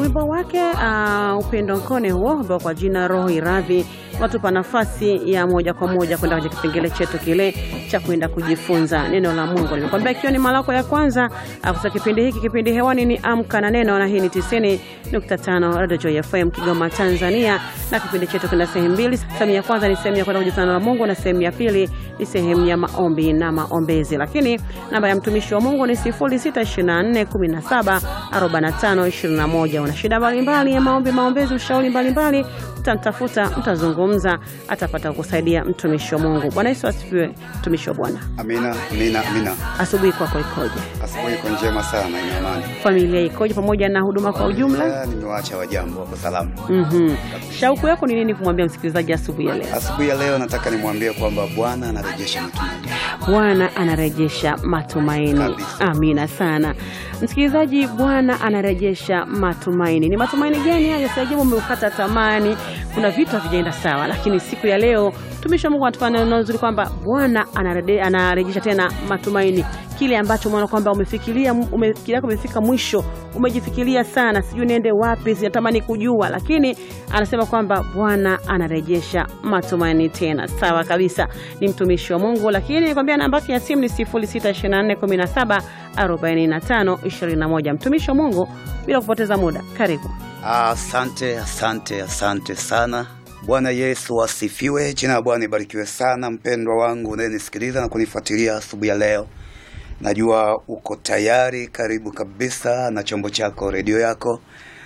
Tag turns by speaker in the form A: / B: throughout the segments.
A: wimbo wake uh, upendo nkone huo ambao kwa jina roho iradhi unatupa nafasi ya moja kwa moja kwenda kwenye kipengele chetu kile cha kwenda kujifunza neno la Mungu. Nimekwambia ikiwa ni mara yako ya kwanza kusa kipindi hiki, kipindi hewani ni Amka na Neno, na hii ni 90.5 Radio Joy FM Kigoma, Tanzania, na kipindi chetu kina sehemu mbili. Sehemu ya kwanza ni sehemu ya kwenda kujifunza neno la Mungu na sehemu ya pili ni sehemu ya maombi na maombezi. Lakini namba ya mtumishi wa Mungu ni 0624 17 45 21. Una shida mbalimbali ya maombi, maombezi, ushauri mbalimbali, utamtafuta, mtazungumza, atapata kusaidia mtumishi wa Mungu. Bwana Yesu asifiwe. Mtumishi wa Bwana,
B: Amina, amina, amina.
A: asubuhi kwako ikoje?
B: Asubuhi iko njema sana, ina amani.
A: Familia ikoje, pamoja na huduma kwa ujumla?
B: Ah, Nimewaacha wajambo wako salama.
A: Mhm. Shauku yako ni nini kumwambia msikilizaji asubuhi ya leo?
B: Asubuhi ya leo nataka nimwambie kwamba Bwana anarejesha matumaini.
A: Bwana anarejesha matumaini.
B: Kabisa.
A: Amina sana msikilizaji, Bwana anarejesha matumaini. Ni matumaini gani hayo? Siajabu umeukata tamani, kuna vitu havijaenda sawa, lakini siku ya leo mtumishi wa Mungu anatupa neno zuri kwamba Bwana anarede- anarejesha tena matumaini, kile ambacho umeona kwamba umefikiria umefikiria yako umefika mwisho, umejifikiria sana, sijui niende wapi, sinatamani kujua, lakini anasema kwamba Bwana anarejesha matumaini tena. Sawa kabisa, ni mtumishi wa Mungu, lakini nikwambia namba yake ya simu ni 062417 45 21. Mtumishi wa Mungu, bila kupoteza muda, karibu.
B: Ah, Asante, asante, asante sana. Bwana Yesu asifiwe. Jina la Bwana ibarikiwe sana. Mpendwa wangu unayenisikiliza na kunifuatilia asubuhi ya leo, najua uko tayari, karibu kabisa na chombo chako, redio yako.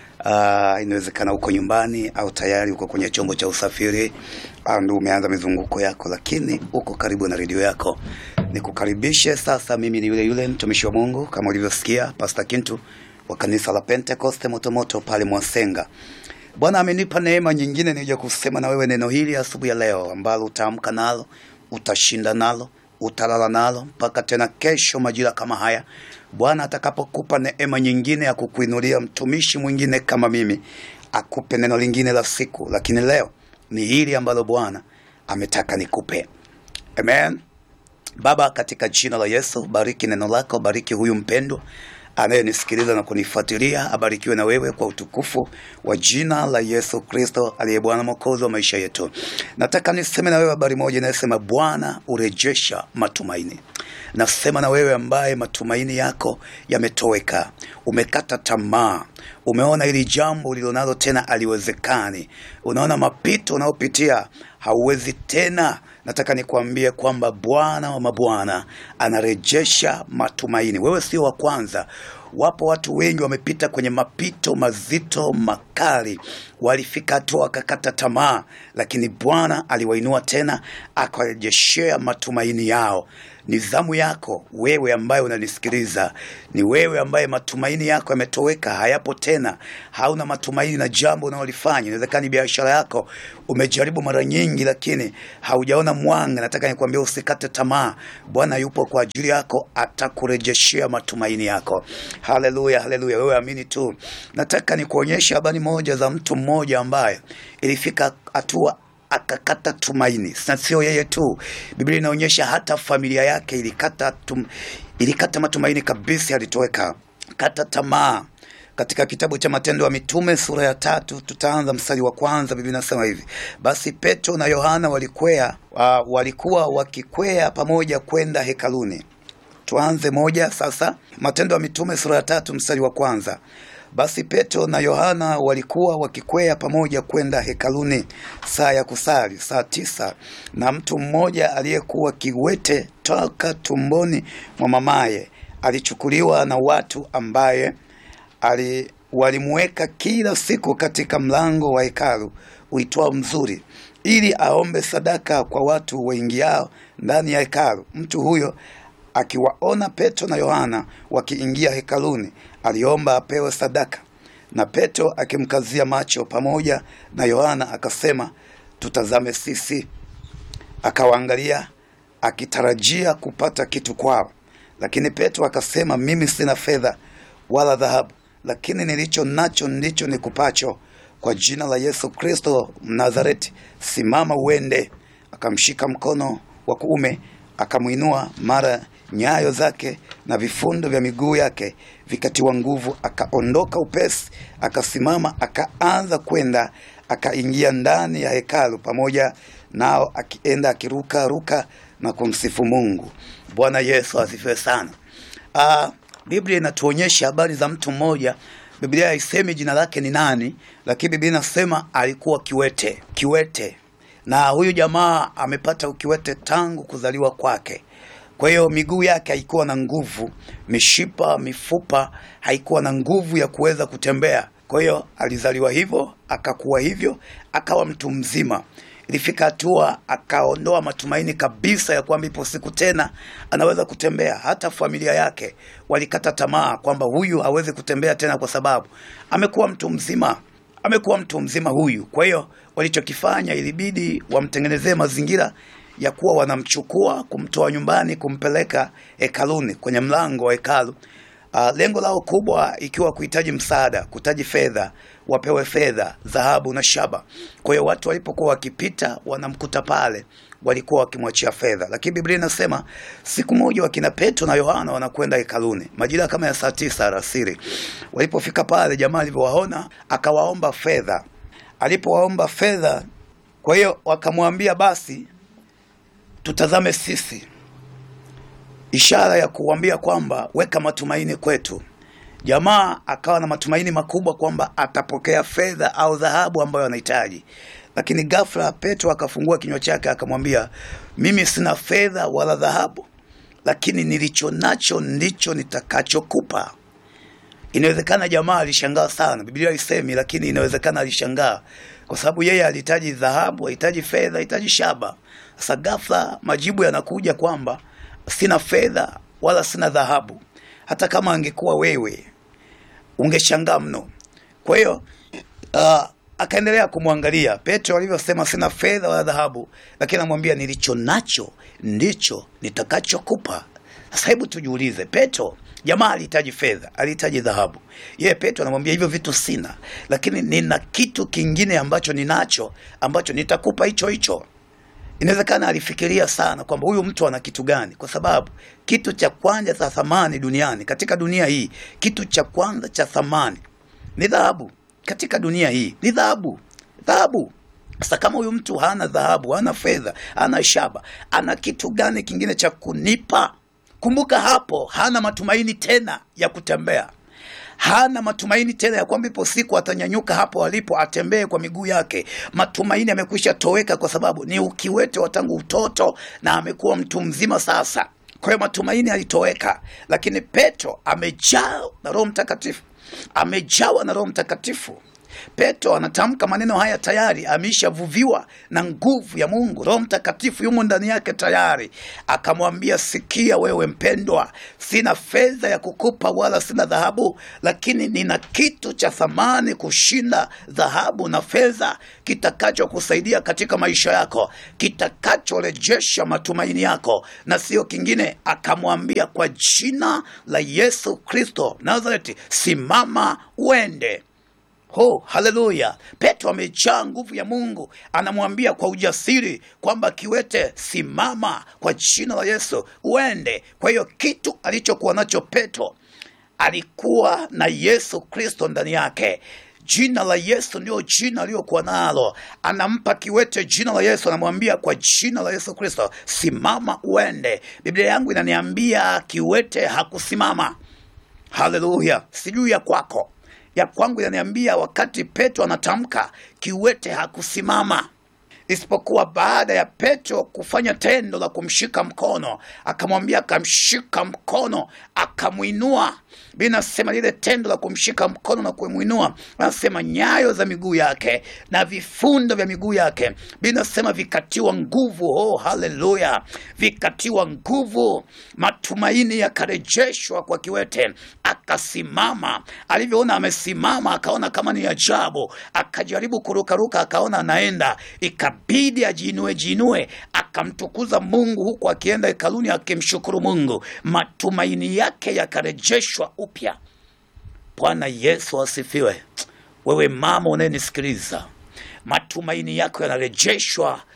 B: Ah, inawezekana uko nyumbani au tayari uko kwenye chombo cha usafiri au ndio umeanza mizunguko yako, lakini uko karibu na redio yako. Nikukaribishe sasa. Mimi ni yule yule mtumishi wa Mungu kama ulivyosikia, Pastor Kintu wa kanisa la Pentecoste Motomoto pale Mwasenga. Bwana amenipa neema nyingine nije kusema na wewe neno hili asubuhi ya leo ambalo utaamka nalo, utashinda nalo, utalala nalo mpaka tena kesho majira kama haya. Bwana atakapokupa neema nyingine ya kukuinulia mtumishi mwingine kama mimi, akupe neno lingine la siku, lakini leo ni hili ambalo Bwana ametaka nikupe. Amen. Baba, katika jina la Yesu, bariki neno lako, bariki huyu mpendwa anayenisikiliza na kunifuatilia, abarikiwe na wewe kwa utukufu wa jina la Yesu Kristo aliye Bwana mwokozi wa maisha yetu. Nataka niseme na wewe habari moja inayosema Bwana urejesha matumaini. Nasema na wewe ambaye matumaini yako yametoweka, umekata tamaa, umeona hili jambo ulilonalo tena aliwezekani, unaona mapito unayopitia hauwezi tena nataka nikwambie kwamba Bwana wa mabwana anarejesha matumaini. Wewe sio wa kwanza. Wapo watu wengi wamepita kwenye mapito mazito makali, walifika hatua wakakata tamaa, lakini Bwana aliwainua tena akawarejeshea matumaini yao. Ni zamu yako wewe ambaye unanisikiliza, ni wewe ambaye matumaini yako yametoweka, hayapo tena, hauna matumaini na jambo unalolifanya. Inawezekana ni biashara yako, umejaribu mara nyingi, lakini haujaona mwanga. Nataka nikwambia usikate tamaa, Bwana yupo kwa ajili yako, atakurejeshea matumaini yako. Haleluya, haleluya, wewe amini tu. Nataka nikuonyesha habari moja za mtu mmoja ambaye ilifika hatua akakata tumaini. Na sio yeye tu, Biblia inaonyesha hata familia yake ilikata, tum, ilikata matumaini kabisa, alitoweka kata tamaa. Katika kitabu cha Matendo ya Mitume sura ya tatu tutaanza mstari wa kwanza. Biblia inasema hivi: basi Petro na Yohana walikwea, wa, walikuwa wakikwea pamoja kwenda hekaluni. Tuanze moja sasa. Matendo ya Mitume sura ya tatu mstari wa kwanza. Basi Petro na Yohana walikuwa wakikwea pamoja kwenda hekaluni saa ya kusali, saa tisa, na mtu mmoja aliyekuwa kiwete toka tumboni mwa mamaye alichukuliwa na watu ambaye ali walimweka kila siku katika mlango wa hekalu uitwao Mzuri, ili aombe sadaka kwa watu waingiao ndani ya hekalu. Mtu huyo akiwaona Petro na Yohana wakiingia hekaluni, aliomba apewe sadaka. Na Petro akimkazia macho pamoja na Yohana akasema, tutazame sisi. Akawaangalia akitarajia kupata kitu kwao, lakini Petro akasema, mimi sina fedha wala dhahabu, lakini nilicho nacho ndicho nikupacho. Kwa jina la Yesu Kristo Mnazareti, simama uende. Akamshika mkono wa kuume akamwinua, mara nyayo zake na vifundo vya miguu yake vikatiwa nguvu, akaondoka upesi, akasimama, akaanza kwenda, akaingia ndani ya hekalu pamoja nao, akienda akiruka ruka na kumsifu Mungu. Bwana Yesu asifiwe sana. Ah, Biblia inatuonyesha habari za mtu mmoja. Biblia haisemi jina lake ni nani, lakini Biblia inasema alikuwa kiwete, kiwete, na huyu jamaa amepata ukiwete tangu kuzaliwa kwake. Kwa hiyo miguu yake haikuwa na nguvu, mishipa, mifupa haikuwa na nguvu ya kuweza kutembea. Kwa hiyo alizaliwa hivyo, akakuwa hivyo, akawa mtu mzima. Ilifika hatua akaondoa matumaini kabisa ya kwamba ipo siku tena anaweza kutembea. Hata familia yake walikata tamaa kwamba huyu hawezi kutembea tena, kwa sababu amekuwa mtu mzima, amekuwa mtu mzima huyu. Kwa hiyo walichokifanya, ilibidi wamtengenezee mazingira ya kuwa wanamchukua kumtoa nyumbani kumpeleka hekaluni, kwenye mlango wa hekalu. Uh, lengo lao kubwa ikiwa kuhitaji msaada, kuhitaji fedha, wapewe fedha, dhahabu na shaba. Kwa hiyo watu walipokuwa wakipita wanamkuta pale, walikuwa wakimwachia fedha. Lakini Biblia inasema siku moja wakina Petro na Yohana wanakwenda hekaluni majira kama ya saa tisa alasiri. Walipofika pale, jamaa alivyowaona akawaomba fedha. Alipowaomba fedha, kwa hiyo wakamwambia basi tutazame sisi ishara ya kuambia kwamba weka matumaini kwetu. Jamaa akawa na matumaini makubwa kwamba atapokea fedha au dhahabu ambayo anahitaji, lakini ghafla Petro akafungua kinywa chake akamwambia, mimi sina fedha wala dhahabu, lakini nilicho nacho ndicho nitakachokupa. Inawezekana jamaa alishangaa sana, Biblia haisemi, lakini inawezekana alishangaa kwa sababu yeye alihitaji dhahabu, alihitaji fedha, alihitaji shaba. Sasa ghafla majibu yanakuja kwamba sina fedha wala sina dhahabu. Hata kama angekuwa wewe ungeshangaa mno. Kwa hiyo uh, akaendelea kumwangalia Petro alivyosema, sina fedha wala dhahabu, lakini anamwambia nilicho nacho ndicho nitakachokupa. Sasa hebu tujiulize, Petro jamaa alihitaji fedha, alihitaji dhahabu. Yeye Petro anamwambia hivyo vitu sina, lakini nina kitu kingine ambacho ninacho ambacho nitakupa hicho hicho. Inawezekana alifikiria sana kwamba huyu mtu ana kitu gani, kwa sababu kitu cha kwanza cha thamani duniani, katika dunia hii, kitu cha kwanza cha thamani ni dhahabu. Katika dunia hii ni dhahabu, dhahabu. Sasa kama huyu mtu hana dhahabu, hana fedha, hana shaba, ana kitu gani kingine cha kunipa? Kumbuka hapo hana matumaini tena ya kutembea hana matumaini tena ya kwamba ipo siku atanyanyuka hapo alipo atembee kwa miguu yake. Matumaini yamekwisha toweka, kwa sababu ni ukiwete wa tangu utoto na amekuwa mtu mzima sasa. Kwa hiyo matumaini yalitoweka, lakini Petro amejawa na Roho Mtakatifu, amejawa na Roho Mtakatifu. Petro anatamka maneno haya tayari ameishavuviwa na nguvu ya Mungu. Roho Mtakatifu yumo ndani yake tayari, akamwambia sikia, wewe mpendwa, sina fedha ya kukupa wala sina dhahabu, lakini nina kitu cha thamani kushinda dhahabu na fedha, kitakachokusaidia katika maisha yako, kitakachorejesha matumaini yako, na sio kingine. Akamwambia kwa jina la Yesu Kristo Nazareti, simama uende. Oh, haleluya! Petro amejaa nguvu ya Mungu, anamwambia kwa ujasiri kwamba kiwete, simama kwa jina la Yesu uende. Kwa hiyo kitu alichokuwa nacho Petro, alikuwa na Yesu Kristo ndani yake. Jina la Yesu ndio jina aliyokuwa nalo. Anampa kiwete jina la Yesu, anamwambia kwa jina la Yesu Kristo, simama uende. Biblia yangu inaniambia kiwete hakusimama. Haleluya! sijui ya kwako ya kwangu inaniambia wakati Petro anatamka kiwete hakusimama, isipokuwa baada ya Petro kufanya tendo la kumshika mkono, akamwambia, akamshika mkono, akamwinua. Binasema lile tendo la kumshika mkono na kumwinua, anasema nyayo za miguu yake na vifundo vya miguu yake, binasema vikatiwa nguvu. Oh, haleluya! Vikatiwa nguvu, matumaini yakarejeshwa kwa kiwete, akasimama. Alivyoona amesimama, akaona kama ni ajabu, akajaribu kurukaruka, akaona anaenda, ikabidi ajiinue jiinue, akamtukuza Mungu huku akienda hekaluni akimshukuru Mungu. Matumaini yake yakarejeshwa upya. Bwana Yesu asifiwe. Wewe mama unayenisikiliza, matumaini yako yanarejeshwa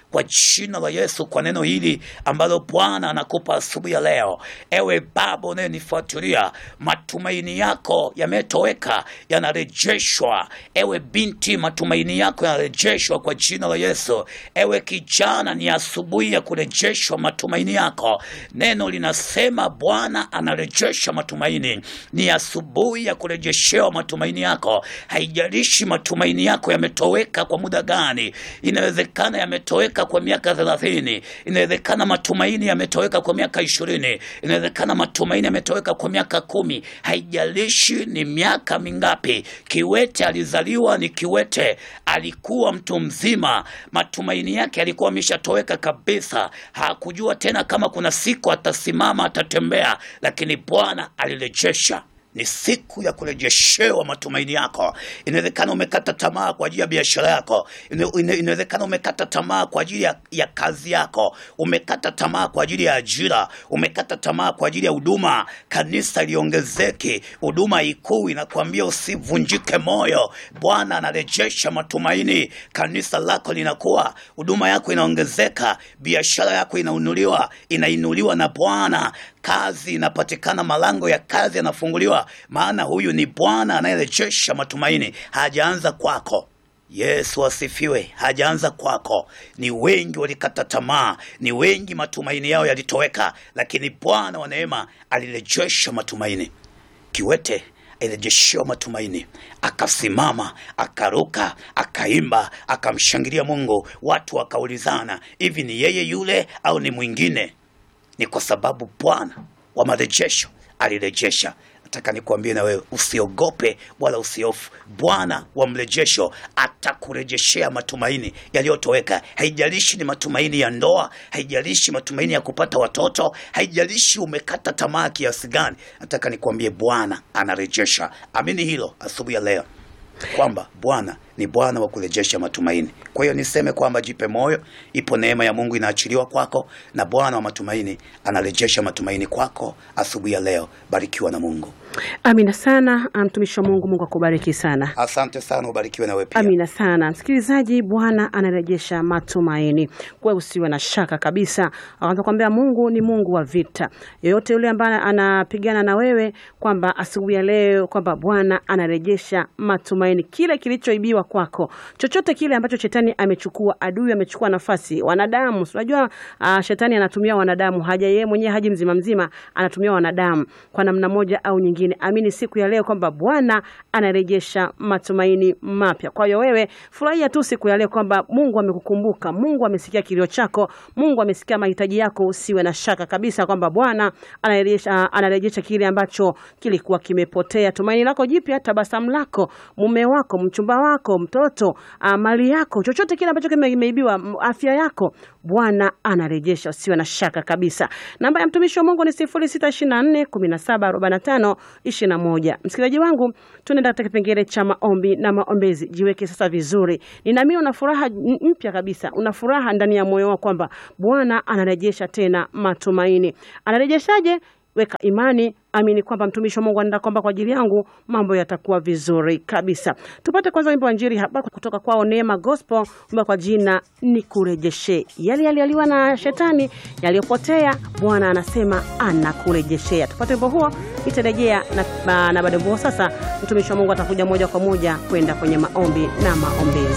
B: kwa jina la Yesu, kwa neno hili ambalo Bwana anakupa asubuhi ya leo. Ewe baba unayenifuatilia, matumaini yako yametoweka, yanarejeshwa. Ewe binti, matumaini yako yanarejeshwa kwa jina la Yesu. Ewe kijana, ni asubuhi ya kurejeshwa matumaini yako. Neno linasema Bwana anarejesha matumaini. Ni asubuhi ya kurejeshewa matumaini yako. Haijalishi matumaini yako yametoweka kwa muda gani. Inawezekana yametoweka kwa miaka thelathini. Inawezekana matumaini yametoweka kwa miaka ishirini. Inawezekana matumaini yametoweka kwa miaka kumi. Haijalishi ni miaka mingapi. Kiwete alizaliwa ni kiwete, alikuwa mtu mzima, matumaini yake yalikuwa ameshatoweka kabisa. Hakujua tena kama kuna siku atasimama, atatembea, lakini Bwana alirejesha. Ni siku ya kurejeshewa matumaini yako. Inawezekana umekata tamaa kwa ajili ya biashara yako. Ine- ine- Inawezekana umekata tamaa kwa ajili ya, ya kazi yako. Umekata tamaa kwa ajili ya ajira. Umekata tamaa kwa ajili ya huduma. Kanisa liongezeke, huduma ikuu. Inakuambia usivunjike moyo. Bwana anarejesha matumaini. Kanisa lako linakuwa, huduma yako inaongezeka, biashara yako inainuliwa, inainuliwa na Bwana kazi inapatikana, malango ya kazi yanafunguliwa, maana huyu ni Bwana anayerejesha matumaini. Hajaanza kwako. Yesu asifiwe. Hajaanza kwako. Ni wengi walikata tamaa, ni wengi matumaini yao yalitoweka, lakini Bwana wa neema alirejesha matumaini. Kiwete alirejeshewa matumaini, akasimama, akaruka, akaimba, akamshangilia Mungu. Watu wakaulizana, hivi ni yeye yule au ni mwingine? ni kwa sababu Bwana wa marejesho alirejesha. Nataka nikuambie na wewe usiogope wala usiofu. Bwana wa mrejesho atakurejeshea matumaini yaliyotoweka. Haijalishi ni matumaini ya ndoa, haijalishi matumaini ya kupata watoto, haijalishi umekata tamaa kiasi gani. Nataka nikuambie Bwana anarejesha. Amini hilo asubuhi ya leo kwamba Bwana ni Bwana wa kurejesha matumaini. Kwa hiyo niseme kwamba jipe moyo, ipo neema ya Mungu inaachiliwa kwako, na Bwana wa matumaini anarejesha matumaini kwako asubuhi ya leo. Barikiwa na Mungu.
A: Amina sana mtumishi wa Mungu. Mungu akubariki sana.
B: Asante sana, ubarikiwe na wewe pia.
A: Amina sana msikilizaji, Bwana anarejesha matumaini. Kwa usiwe na shaka kabisa, akaanza kuambia Mungu ni Mungu wa vita. Yoyote yule ambaye anapigana na wewe, kwamba asubuhi ya leo kwamba Bwana anarejesha matumaini, kile kilichoibiwa kwako, chochote kile ambacho shetani amechukua, adui amechukua nafasi, wanadamu. Unajua uh, shetani anatumia wanadamu, haja yeye mwenyewe haji mzima mzima, anatumia wanadamu kwa namna moja au nyingine. Amini siku ya leo kwamba Bwana anarejesha matumaini mapya. Kwa hiyo wewe furahia tu siku ya leo kwamba Mungu amekukumbuka, Mungu amesikia kilio chako, Mungu amesikia mahitaji yako. Usiwe na shaka kabisa kwamba Bwana anarejesha, anarejesha kile ambacho kilikuwa kimepotea. Tumaini lako jipya, tabasamu lako, mume wako, mchumba wako, mtoto, ah, mali yako, chochote kile ambacho kime- kimeibiwa, m- afya yako, Bwana anarejesha. Usiwe na shaka kabisa. Namba ya mtumishi wa Mungu ni 0624 17 45 21. Msikilizaji wangu, tunaenda katika kipengele cha maombi na maombezi. Jiweke sasa vizuri. Ninaamini una furaha n- mpya kabisa, una furaha ndani ya moyo wako kwamba Bwana anarejesha tena matumaini. Anarejeshaje? Weka imani, amini kwamba mtumishi wa Mungu anaenda kwamba kwa ajili yangu mambo yatakuwa vizuri kabisa. Tupate kwanza wimbo wa Injili hapa kutoka kwao Neema Gospel, wimbo kwa jina ni kurejeshe yale yaliyoliwa na shetani yaliyopotea, Bwana anasema anakurejeshea. Tupate wimbo huo, nitarejea na, na, na baada ya wimbo huo sasa mtumishi wa Mungu atakuja moja kwa moja kwenda kwenye maombi na maombezi.